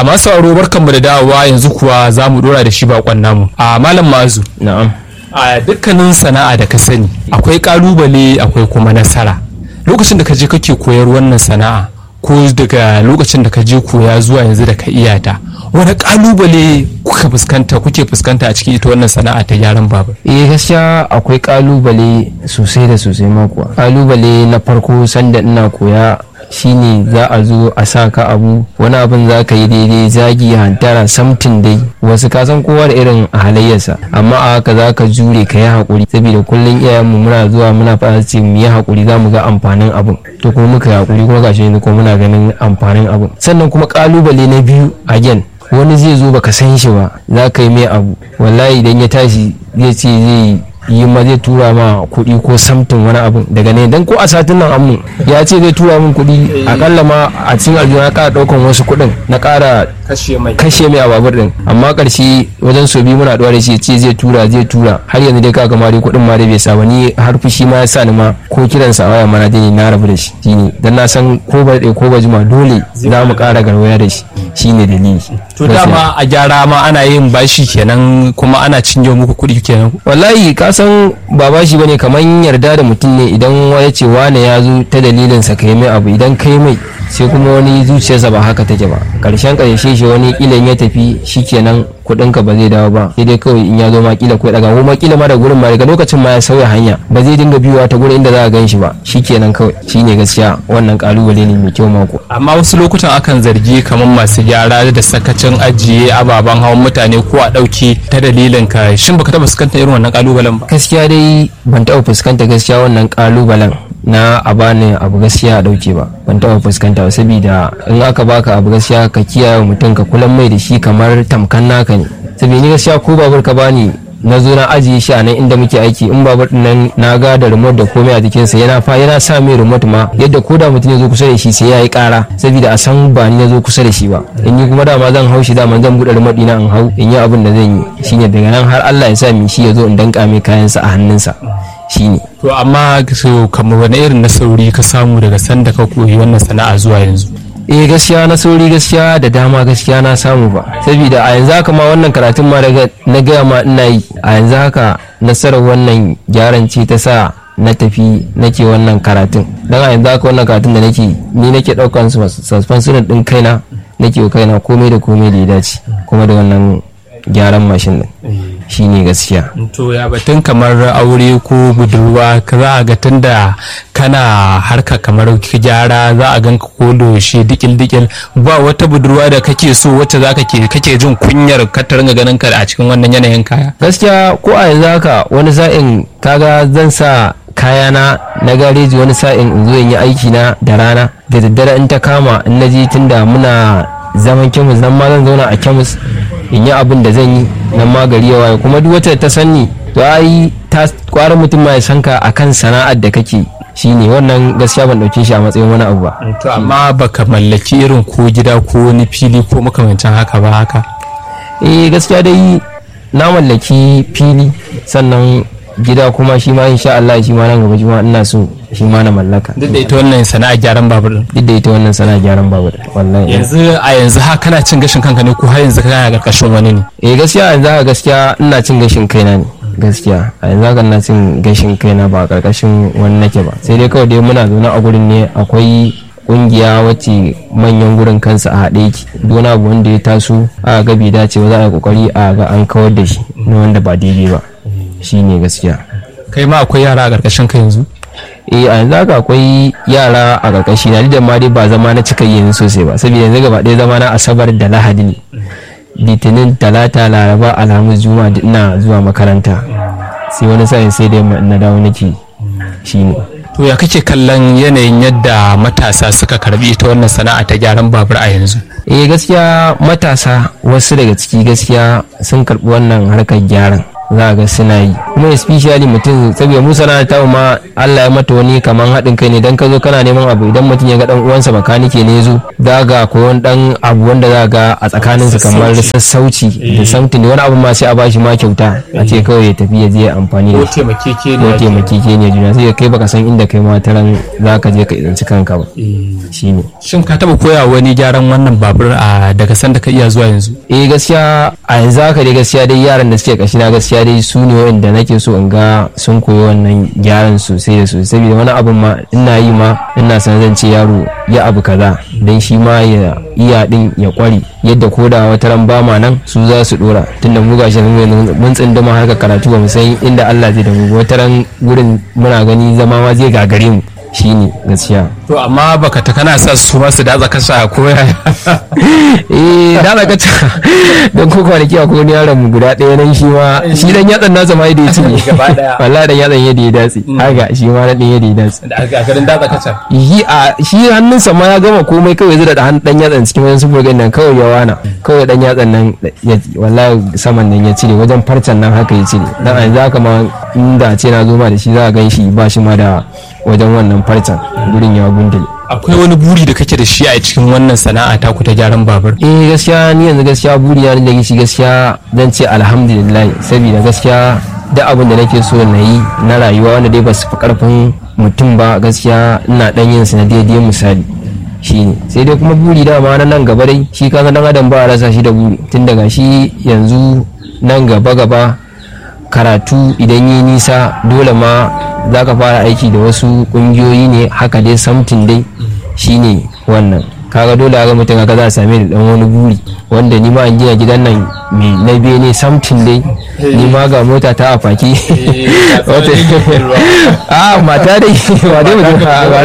a masu sauraro barkanmu da dawowa yanzu kuwa za mu dora da shi bakon namu a malam mazu na'am a dukkanin sana'a da ka sani akwai kalubale akwai kuma nasara lokacin da ka je kake koyar wannan sana'a ko daga lokacin da ka je koya zuwa yanzu da ka iya ta wani kalubale kuka fuskanta kuke fuskanta a cikin ita wannan sana'a ta gyaran babur eh gaskiya akwai kalubale sosai da sosai ma kuwa kalubale na farko sanda ina koya shine za a zo a sa ka abu wani abin za ka yi daidai zagi hantara samtin dai wasu ka san kowa da irin halayyarsa amma a haka za ka jure ka yi haƙuri saboda kullum iyayenmu muna zuwa muna fara ce mu yi haƙuri za mu ga amfanin abin to kuma muka yi haƙuri kuma gashi yanzu kuma muna ganin amfanin abin sannan kuma kalubale na biyu again wani zai zo baka san shi ba za ka yi mai abu wallahi idan ya tashi zai ce zai yi ma zai tura ma kuɗi ko samtin wani abu daga ne dan ko a satin nan amu ya ce zai tura min kuɗi akalla ma a cikin aljihu na ƙara ɗaukan wasu kuɗin na ƙara kashe mai kashe mai a babur din amma ƙarshe wajen so biyu muna ɗuwa da shi ce zai tura zai tura har yanzu dai kaga ma dai kuɗin ma dai bai sa ba ni har fushi ma ya sa ni ma ko kiransa a waya ma na dai na rabu da shi shine dan na san ko ba ko ba jima dole za mu ƙara garwaya da shi shine dalili to dama a gyara ma ana yin bashi kenan kuma ana cinye muku kuɗi kenan wallahi ka san ba bashi bane kamar yarda da mutum ne idan ya ce wane ya zo ta dalilin sa kai mai abu idan kai mai sai kuma wani zuciyarsa ba haka take ba karshen karshe shi wani kila ya tafi shikenan kuɗin ka ba zai dawo ba sai dai kawai in ya zo ma kila ko daga kuma kila ma da gurin ma daga lokacin ma ya sauya hanya ba zai dinga biyuwa ta gurin inda za a gan shi ba shikenan kawai shine gaskiya wannan kalubale ne mai kyau mako amma wasu lokutan akan zargi kamar masu gyara da sakacin ajiye ababen hawan mutane ko a ɗauki ta dalilin ka shin baka taɓa fuskantar irin wannan kalubalen ba gaskiya dai ban taɓa fuskanta gaskiya wannan kalubalen na a bani abu gaskiya a dauke ba ban taɓa fuskanta ba saboda in aka baka abu gaskiya ka kiyaye mutum ka kulan mai da shi kamar tamkan naka ne saboda ni gaskiya ko babur ka bani na zo na ajiye shi a nan inda muke aiki in babur din nan na ga da remote da komai a jikinsa yana fa yana sa mai remote ma yadda ko da mutum ya zo kusa da shi sai ya yi kara saboda a san ba ni na zo kusa da shi ba in yi kuma dama zan hau shi dama zan buɗe remote ɗina in hau in yi abin da zan yi shine daga nan har Allah ya sa mi shi ya zo in danka mai kayansa a hannunsa shine to amma so kamar wani irin na sauri ka samu daga sanda ka koyi wannan sana'a zuwa yanzu eh gaskiya na sauri gaskiya da dama gaskiya na samu ba saboda a yanzu haka ma wannan karatun ma daga na gaya ma ina yi a yanzu haka nasarar wannan gyaran ce ta sa na tafi nake wannan karatun don a yanzu haka wannan karatun da nake ni nake daukan suspension din kaina nake wa kaina komai da komai da ya dace kuma da wannan gyaran mashin din shine gaskiya to ya batun kamar aure ko budurwa ka za a ga tunda kana harka kamar gyara za a ganka ko shi dikil dikil ba wata budurwa da kake so wacce za ka kake jin kunyar ka ta ringa ganin ka a cikin wannan yanayin kaya gaskiya ko a yanzu haka wani sa'in kaga zan sa kayana na gareji wani sa'in in zo in yi aiki na da rana da daddare in ta kama in na je tunda muna zaman kemis nan ma zan zauna a kemis in yi abin da zan yi nan ma gari ya waye kuma duk wata ta sanni to ai ta kwara mutum ma ya san ka akan sana'ar da kake shine wannan gaskiya ban dauke shi a matsayin wani abu ba to amma baka mallaki irin ko gida ko wani fili ko makamancin haka ba haka eh gaskiya dai na mallaki fili sannan gida kuma shi ma insha Allah shi ma nan gaba shi ma ina so shi ma na mallaka duk da ita wannan sana'a gyaran babur din duk da ita wannan sana'a gyaran babur wallahi yanzu a yanzu ha kana cin gashin kanka ne ko har yanzu kana karkashin wani ne eh gaskiya yanzu haka gaskiya ina cin gashin kaina ne gaskiya a yanzu haka ina cin gashin kaina ba a karkashin wani nake ba sai dai kawai dai muna zaune a gurin ne akwai kungiya wacce manyan gurin kansa a haɗe yake duk abu wanda ya taso a ga bai dace ba za a yi kokari a ga an kawar da shi na wanda ba daidai ba shine gaskiya kai ma akwai yara a karkashin ka yanzu eh a yanzu haka akwai yara a karkashi na da ma dai ba zama na cika yanzu sosai ba saboda yanzu gaba ɗaya zama na asabar da lahadi ne litinin talata laraba alhamis juma'a duk ina zuwa makaranta sai wani sa'in sai dai na dawo nake shine to ya kake kallon yanayin yadda matasa suka karbi ita wannan sana'a ta gyaran babur a yanzu eh gaskiya matasa wasu daga ciki gaskiya sun karbi wannan harkar gyaran za ga suna yi kuma especially mutum saboda mu sana'ar ta ma Allah ya mata wani kaman haɗin kai ne dan ka zo kana neman abu idan mutum ya ga dan uwansa bakanike ne zo za ga ko wani dan abu wanda za ga a tsakaninsu kamar sassauci da something wani abu ma sai a bashi ma kyauta a ce kawai ya tafi ya je amfani da shi ko taimakeke ne juna sai kai baka san inda kai ma taran za ka je ka tsinci kanka ba shine shin ka taba koya wani gyaran wannan babur a daga sanda ka iya zuwa yanzu eh gaskiya a yanzu haka dai gaskiya dai yaran da suke kashi na gaskiya dai su ne wanda nake so in ga sun koyi wannan gyaran sosai da sosai saboda wani abun ma ina yi ma ina san zan ce yaro ya abu kaza dan shi ma ya iya din ya kware yadda ko da wata ran ba ma nan su za su dora tunda mu gashi mun tsinduma haka karatu ba mu san inda Allah zai da mu wata ran gurin muna gani zama ma zai gagare mu shine gaskiya to amma baka ta kana sa su ma su datsa kasa ko ya eh datsa kasa don ko kwanaki akwai wani yaron mu guda ɗaya nan shi ma shi dan yatsan nasa ma yadda ya cinye wallahi dan yatsan yadda ya datse haka shi ma na dan yadda ya datse a garin datsa kasa shi a shi hannunsa ma ya gama komai kawai zai da dan yatsan cikin wajen sufurgan nan kawai ya wana kawai dan yatsan nan wallahi saman nan ya cire wajen farcen nan haka ya cire dan a yanzu haka ma inda ce na zo ma da shi za a gan shi ba shi ma da wajen wannan farcen gurin ya gundule akwai wani buri da kake da shi a cikin wannan sana'a ta ku ta gyaran babur eh gaskiya ni yanzu gaskiya buri na da shi gaskiya zan ce alhamdulillah saboda gaskiya duk abin da nake so na yi na rayuwa wanda dai ba su fi karfin mutum ba gaskiya ina dan yin su na daidai misali shine sai dai kuma buri dama na nan gaba dai shi kaga dan adam ba a rasa shi da buri tun daga shi yanzu nan gaba gaba karatu idan yi nisa dole ma za ka fara aiki da wasu kungiyoyi ne haka dai samtin dai shine wannan kaga dole ga mutum kaga za a same da dan wani buri wanda ni ma an gina gidan nan mai na bene samtin dai ni ma ga mota ta a faki a mata dai ba dai mutum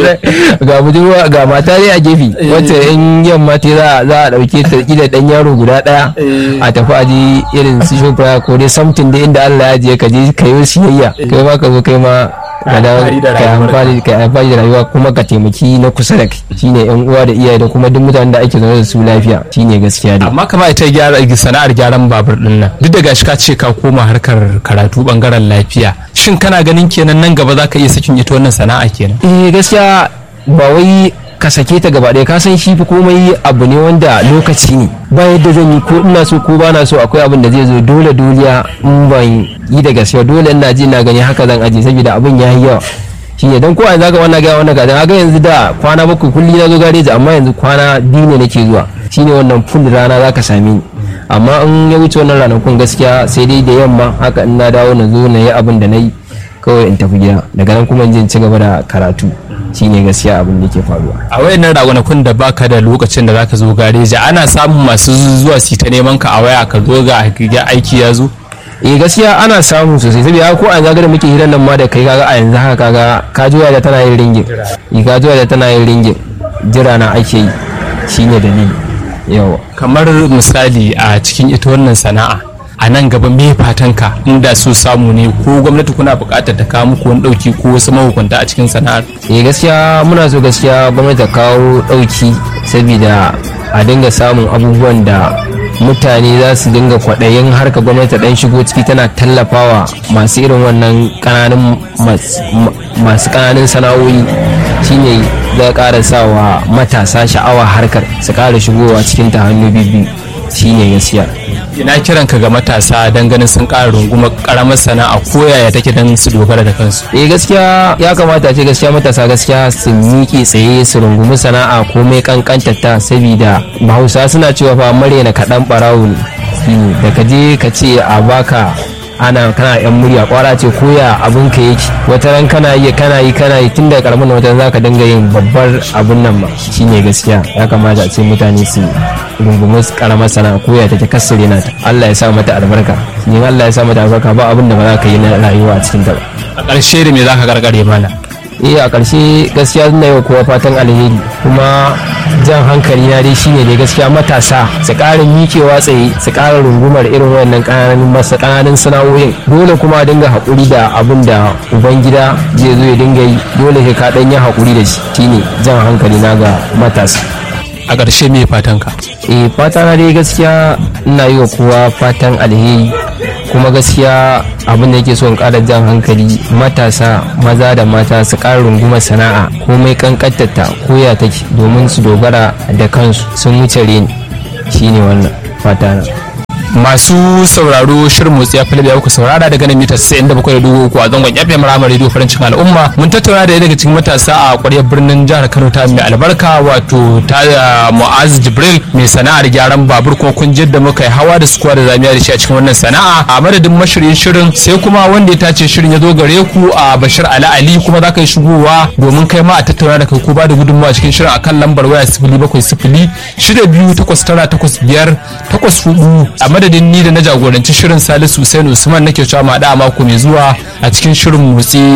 ga budurwa ga mata dai a gefe wacce in yamma ta za za a dauke ta kila dan yaro guda daya a tafi a ji irin su shofra ko dai samtin dai inda Allah ya je ka je ka yi siyayya kai ma ka zo kai ma ka amfani da rayuwa kuma ka taimaki na kusa da kai shine yan uwa da iyaye da kuma duk mutanen da ake zaune da su lafiya shine gaskiya dai amma kama ita gyara sana'ar gyaran babur din nan duk da gashi ka ce ka koma harkar karatu bangaren lafiya shin kana ganin kenan nan gaba zaka iya sakin ita wannan sana'a kenan eh gaskiya ba wai ka sake ta gaba ɗaya ka san shi fi komai abu ne wanda lokaci ne ba yadda zan yi ko ina so ko ba na so akwai abin da zai zo dole doliya in ban yi da gaskiya dole ina ji na gani haka zan aje saboda abin ya yi yawa shine dan ko a zaka wannan ga wannan ga ga yanzu da kwana bakwai kulli na zo gareji amma yanzu kwana biyu ne nake zuwa shine wannan full rana zaka same ni amma in ya wuce wannan ranakun gaskiya sai dai da yamma haka in na dawo na zo na yi abin da na yi kawai in tafi gida daga nan kuma in je in ci gaba da karatu shine gaskiya abin da ke faruwa a wayannan ragunakun da baka da lokacin da zaka zo gareji ana samun masu zuwa su ta neman ka a waya ka zo ga aiki ya zo eh gaskiya ana samu sosai saboda ko a zaga da muke hirar nan ma da kai kaga a yanzu haka kaga ka juya da tana yin ringin eh ka juya da tana yin ringin jira na ake yi shine dalili yawa kamar misali a cikin ita wannan sana'a a nan gaba me fatanka inda so samu ne ko gwamnati kuna buƙatar ta kawo muku wani ɗauki ko wasu mahukunta a cikin sana'ar eh gaskiya muna so gaskiya gwamnati ta kawo ɗauki saboda a dinga samun abubuwan da mutane za su dinga kwaɗayin harka gwamnati ta ɗan shigo ciki tana tallafawa masu irin wannan ƙananan masu ƙananan sana'o'i shine za ƙara sawa matasa sha'awa harkar su ƙara shigowa cikin ta hannu biyu shine gaskiya ina kiran ka ga matasa don ganin sun ƙara runguma ƙaramar sana'a ko yaya take don su dogara da kansu eh gaskiya ya kamata ce gaskiya matasa gaskiya su miƙe tsaye su rungumi sana'a komai kankanta ta saboda bahausa suna cewa fa na kaɗan ɓarawo ne da ka je ka ce a baka ana kana yan murya kwara ce koya abun ka yake wata ran kana yi kana yi kana yi tun da karamin wata za ka dinga yin babbar abun nan ba shine gaskiya ya kamata a ce mutane su rungumi karamar sana'a koya take kasare na ta Allah ya sa mata albarka in Allah ya sa mata albarka ba abin da ba za ka yi na rayuwa a cikin ta ba a ƙarshe da me za ka gargare mana eh a ƙarshe gaskiya na yau kowa fatan alheri kuma jan hankali na dai shine dai gaskiya matasa su ƙara mikewa tsaye su ƙara rungumar irin wannan ƙananan masa ƙananan sana'o'in dole kuma dinga haƙuri da abin da ubangida zai zo ya dinga yi dole sai ka ɗan yi haƙuri da shi shine jan hankali na ga matasa a ƙarshe me fatan ka eh fata na dai gaskiya ina yi wa kowa fatan alheri kuma gaskiya abin da yake so in ƙara jan hankali matasa maza da mata su ƙara rungumar sana'a komai kankantarta koya take domin su dogara da kansu sun wuce reni shine wannan fata na masu sauraro shirin motsi ya fili da kuka saurara daga nan mita 97.3 a zangon FM Rama Radio farin cikin al'umma mun tattauna da daga cikin matasa a ƙwaryar birnin jihar Kano ta mai albarka wato ta Mu'az Jibril mai sana'ar gyaran babur kuma kun da muka yi hawa da sukuwa da zamiya da shi a cikin wannan sana'a a madadin mashirin shirin sai kuma wanda ya tace shirin ya zo gare ku a Bashir Ali Ali kuma za ka yi shigowa domin kai ma a tattauna da kai ko ba da gudunmawa cikin shirin akan lambar waya 0700 shida biyu takwas tara takwas biyar takwas hudu a madadin ni da na jagoranci shirin salisu Hussein Usman nake cewa ma da mako mai zuwa a cikin shirin motsi